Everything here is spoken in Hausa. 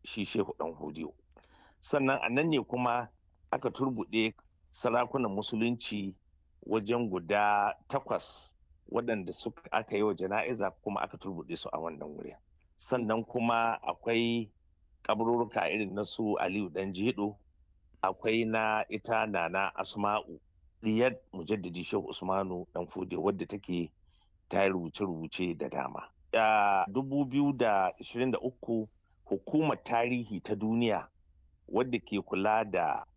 shi shehu dan hodiyo sannan a nan ne kuma aka turbuɗe sarakunan musulunci wajen guda takwas waɗanda suka aka yi wa jana'iza kuma aka turbuɗe su a wannan wuri sannan kuma akwai kaburruka irin na su aliyu dan jedo akwai na ita nana asma'u diyar mujaddidi shehu usmanu dan fude wadda take ta rubuce-rubuce da dama a 2023 hukumar tarihi ta duniya wadda ke kula da